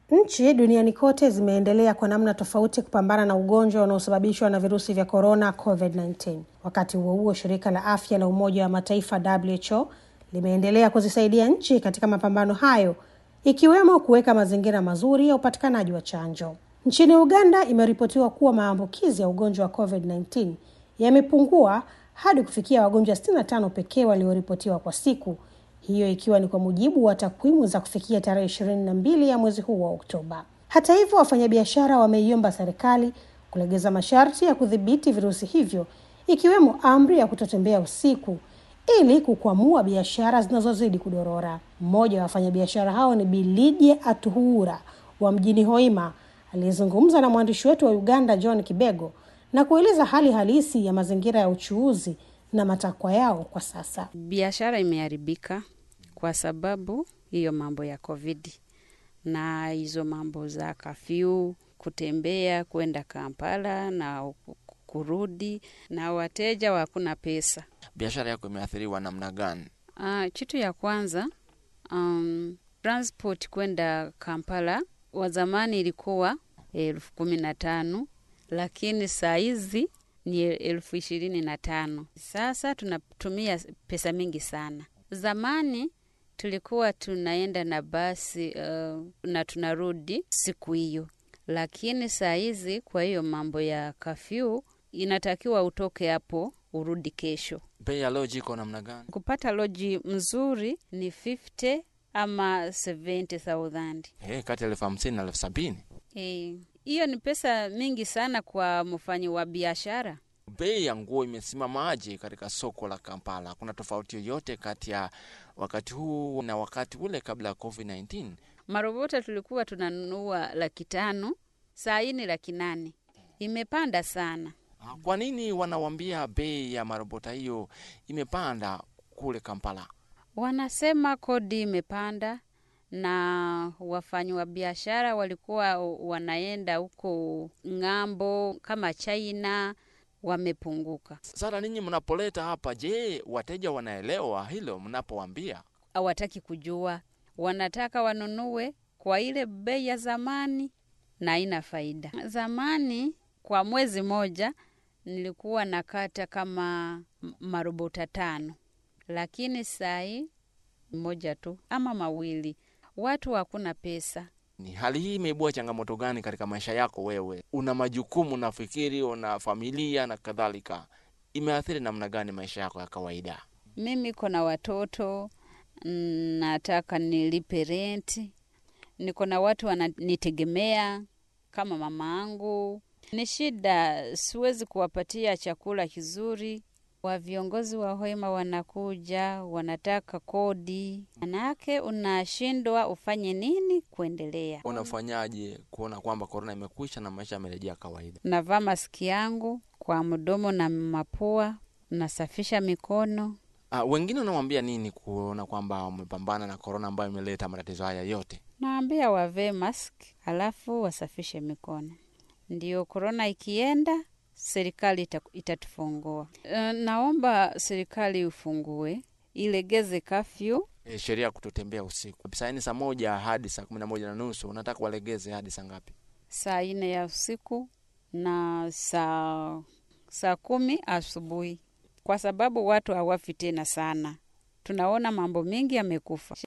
Nchi duniani kote zimeendelea kwa namna tofauti kupambana na ugonjwa unaosababishwa na virusi vya korona COVID-19. Wakati huo huo, shirika la afya la Umoja wa Mataifa WHO limeendelea kuzisaidia nchi katika mapambano hayo, ikiwemo kuweka mazingira mazuri ya upatikanaji wa chanjo. Nchini Uganda imeripotiwa kuwa maambukizi ya ugonjwa wa COVID-19 yamepungua hadi kufikia wagonjwa 65 pekee walioripotiwa kwa siku, hiyo ikiwa ni kwa mujibu wa takwimu za kufikia tarehe ishirini na mbili ya mwezi huu wa Oktoba. Hata hivyo, wafanyabiashara wameiomba serikali kulegeza masharti ya kudhibiti virusi hivyo, ikiwemo amri ya kutotembea usiku ili kukwamua biashara zinazozidi kudorora. Mmoja wa wafanyabiashara hao ni Bilidie Atuhura wa mjini Hoima aliyezungumza na mwandishi wetu wa Uganda John Kibego na kueleza hali halisi ya mazingira ya uchuuzi na matakwa yao kwa sasa. Biashara imeharibika kwa sababu hiyo mambo ya COVID na hizo mambo za kafyu, kutembea kwenda Kampala na kurudi, na wateja hakuna pesa. Biashara yako imeathiriwa namna gani? Uh, kitu ya kwanza um, transport kwenda Kampala wa zamani ilikuwa elfu kumi na tano lakini saa hizi ni elfu ishirini na tano. Sasa tunatumia pesa mingi sana. Zamani tulikuwa tunaenda na basi uh, na tunarudi siku hiyo, lakini saa hizi kwa hiyo mambo ya kafyu inatakiwa utoke hapo urudi kesho. Bei ya loji iko namna gani? Kupata loji mzuri ni 50 ama 70,000. Hey, kati ya elfu hamsini na elfu sabini hiyo hey, ni pesa mingi sana kwa mfanyi wa biashara. Bei ya nguo imesimamaje katika soko la Kampala? Kuna tofauti yoyote kati ya wakati huu na wakati ule kabla ya COVID-19? Marobota tulikuwa tunanunua laki tano, saa hii ni laki nane. Imepanda sana. Kwa nini wanawambia bei ya marobota hiyo imepanda kule Kampala? Wanasema kodi imepanda na wafanyi wa biashara walikuwa wanaenda huko ng'ambo kama China wamepunguka. Sasa ninyi mnapoleta hapa, je, wateja wanaelewa hilo mnapowambia? Hawataki kujua, wanataka wanunue kwa ile bei ya zamani na haina faida. Zamani kwa mwezi moja nilikuwa nakata kama marobota tano, lakini sahii moja tu ama mawili. Watu hakuna pesa. Ni hali hii imeibua changamoto gani katika maisha yako wewe? Una majukumu, nafikiri una familia na kadhalika, imeathiri namna gani maisha yako ya kawaida? Mimi niko na watoto, nataka nilipe renti, niko na watu wananitegemea kama mama angu. Ni shida, siwezi kuwapatia chakula kizuri wa viongozi wa Hoima wanakuja wanataka kodi, manake unashindwa ufanye nini kuendelea. Unafanyaje kuona kwamba korona imekwisha na maisha yamerejea kawaida? Navaa maski yangu kwa mdomo na mapua, nasafisha mikono. Uh, wengine unawambia nini kuona kwamba wamepambana na korona ambayo imeleta matatizo haya yote? Naambia wavee maski alafu wasafishe mikono, ndio korona ikienda serikali itatufungua. Naomba serikali ufungue, ilegeze kafyu. E, sheria ya kutotembea usiku saa nne saa moja hadi saa kumi na moja na nusu unataka walegeze hadi saa ngapi? Saa nne ya usiku na saa saa kumi asubuhi, kwa sababu watu hawafi tena sana. Tunaona mambo mengi yamekufa.